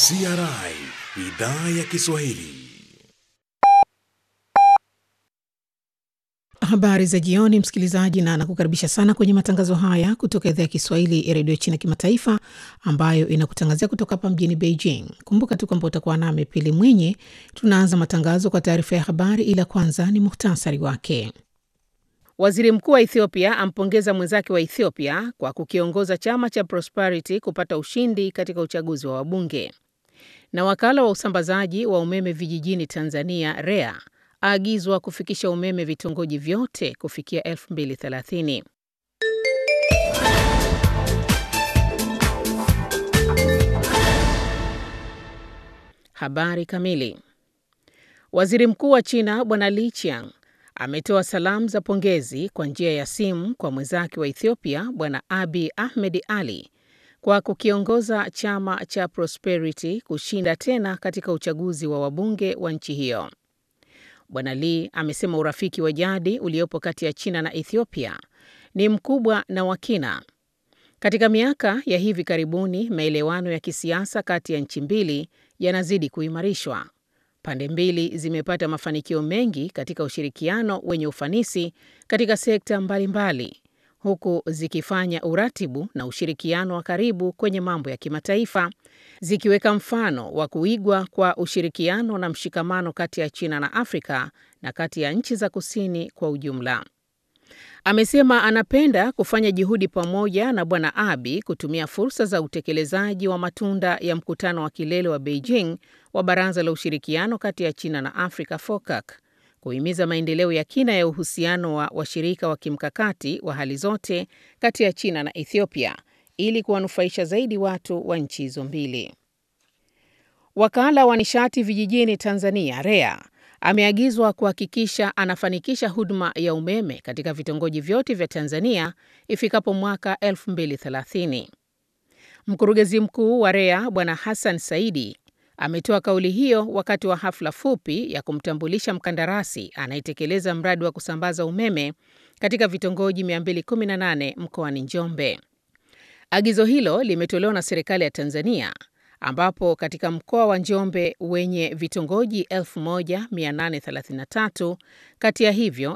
CRI idhaa ya Kiswahili. Habari za jioni, msikilizaji, na nakukaribisha sana kwenye matangazo haya kutoka idhaa ya Kiswahili ya redio China Kimataifa, ambayo inakutangazia kutoka hapa mjini Beijing. Kumbuka tu kwamba utakuwa nami Pili Mwinyi. Tunaanza matangazo kwa taarifa ya habari, ila kwanza ni muhtasari wake. Waziri mkuu wa Ethiopia ampongeza mwenzake wa Ethiopia kwa kukiongoza chama cha Prosperity kupata ushindi katika uchaguzi wa wabunge. Na wakala wa usambazaji wa umeme vijijini Tanzania REA aagizwa kufikisha umeme vitongoji vyote kufikia 2030. Habari kamili. Waziri Mkuu wa China Bwana Li Qiang ametoa salamu za pongezi kwa njia ya simu kwa mwenzake wa Ethiopia Bwana Abiy Ahmed Ali kwa kukiongoza chama cha Prosperity kushinda tena katika uchaguzi wa wabunge wa nchi hiyo. Bwana Lee amesema urafiki wa jadi uliopo kati ya China na Ethiopia ni mkubwa na wa kina. Katika miaka ya hivi karibuni, maelewano ya kisiasa kati ya nchi mbili yanazidi kuimarishwa. Pande mbili zimepata mafanikio mengi katika ushirikiano wenye ufanisi katika sekta mbalimbali mbali, huku zikifanya uratibu na ushirikiano wa karibu kwenye mambo ya kimataifa, zikiweka mfano wa kuigwa kwa ushirikiano na mshikamano kati ya China na Afrika na kati ya nchi za kusini kwa ujumla. Amesema anapenda kufanya juhudi pamoja na Bwana Abiy kutumia fursa za utekelezaji wa matunda ya mkutano wa kilele wa Beijing wa Baraza la Ushirikiano kati ya China na Afrika FOCAC kuhimiza maendeleo ya kina ya uhusiano wa washirika wa kimkakati wa hali zote kati ya China na Ethiopia ili kuwanufaisha zaidi watu wa nchi hizo mbili. Wakala wa nishati vijijini Tanzania REA ameagizwa kuhakikisha anafanikisha huduma ya umeme katika vitongoji vyote vya Tanzania ifikapo mwaka 2030. Mkurugenzi mkuu wa REA Bwana Hassan Saidi ametoa kauli hiyo wakati wa hafla fupi ya kumtambulisha mkandarasi anayetekeleza mradi wa kusambaza umeme katika vitongoji 218 mkoani Njombe. Agizo hilo limetolewa na serikali ya Tanzania ambapo katika mkoa wa Njombe wenye vitongoji 1833 kati ya hivyo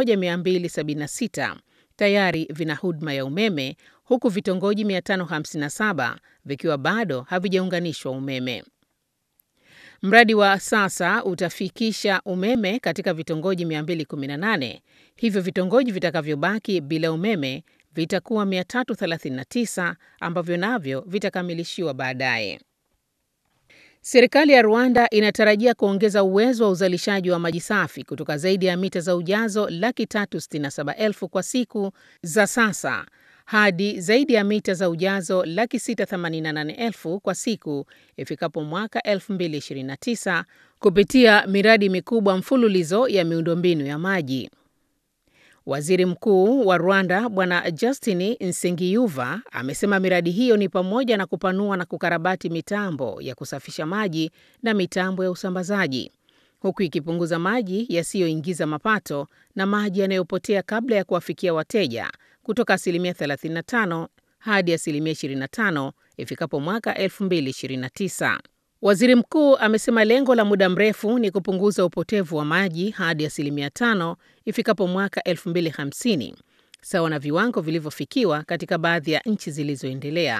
1276 tayari vina huduma ya umeme huku vitongoji 557 vikiwa bado havijaunganishwa umeme. Mradi wa sasa utafikisha umeme katika vitongoji 218, hivyo vitongoji vitakavyobaki bila umeme vitakuwa 339 ambavyo navyo vitakamilishiwa baadaye. Serikali ya Rwanda inatarajia kuongeza uwezo wa uzalishaji wa maji safi kutoka zaidi ya mita za ujazo laki tatu sitini na saba elfu kwa siku za sasa hadi zaidi ya mita za ujazo laki sita themanini na nane elfu kwa siku ifikapo mwaka 2029 kupitia miradi mikubwa mfululizo ya miundombinu ya maji. Waziri Mkuu wa Rwanda Bwana Justin Nsengiyuva amesema miradi hiyo ni pamoja na kupanua na kukarabati mitambo ya kusafisha maji na mitambo ya usambazaji, huku ikipunguza maji yasiyoingiza mapato na maji yanayopotea kabla ya kuwafikia wateja kutoka asilimia 35 hadi asilimia 25 ifikapo mwaka 2029. Waziri mkuu amesema lengo la muda mrefu ni kupunguza upotevu wa maji hadi asilimia tano ifikapo mwaka 2050 sawa na viwango vilivyofikiwa katika baadhi ya nchi zilizoendelea.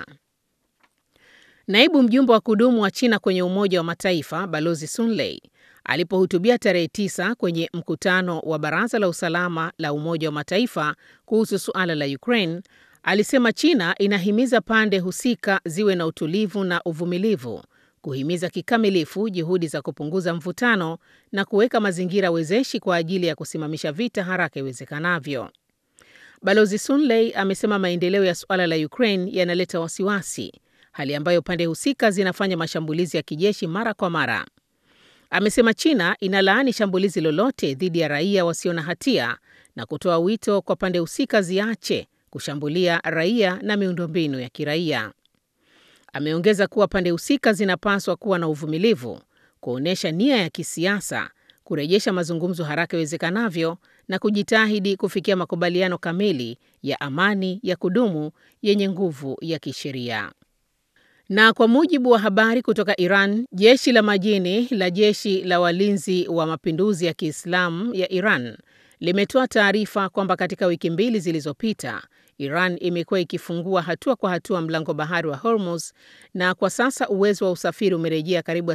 Naibu mjumbe wa kudumu wa China kwenye Umoja wa Mataifa Balozi Sun Lei alipohutubia tarehe tisa kwenye mkutano wa Baraza la Usalama la Umoja wa Mataifa kuhusu suala la Ukraine alisema China inahimiza pande husika ziwe na utulivu na uvumilivu kuhimiza kikamilifu juhudi za kupunguza mvutano na kuweka mazingira wezeshi kwa ajili ya kusimamisha vita haraka iwezekanavyo. Balozi Sunley amesema maendeleo ya suala la Ukraine yanaleta wasiwasi, hali ambayo pande husika zinafanya mashambulizi ya kijeshi mara kwa mara. Amesema China inalaani shambulizi lolote dhidi ya raia wasio na hatia na kutoa wito kwa pande husika ziache kushambulia raia na miundombinu ya kiraia. Ameongeza kuwa pande husika zinapaswa kuwa na uvumilivu, kuonyesha nia ya kisiasa, kurejesha mazungumzo haraka iwezekanavyo na kujitahidi kufikia makubaliano kamili ya amani ya kudumu yenye nguvu ya kisheria. Na kwa mujibu wa habari kutoka Iran, jeshi la majini la jeshi la walinzi wa mapinduzi ya Kiislamu ya Iran limetoa taarifa kwamba katika wiki mbili zilizopita Iran imekuwa ikifungua hatua kwa hatua mlango bahari wa Hormuz na kwa sasa uwezo wa usafiri umerejea karibu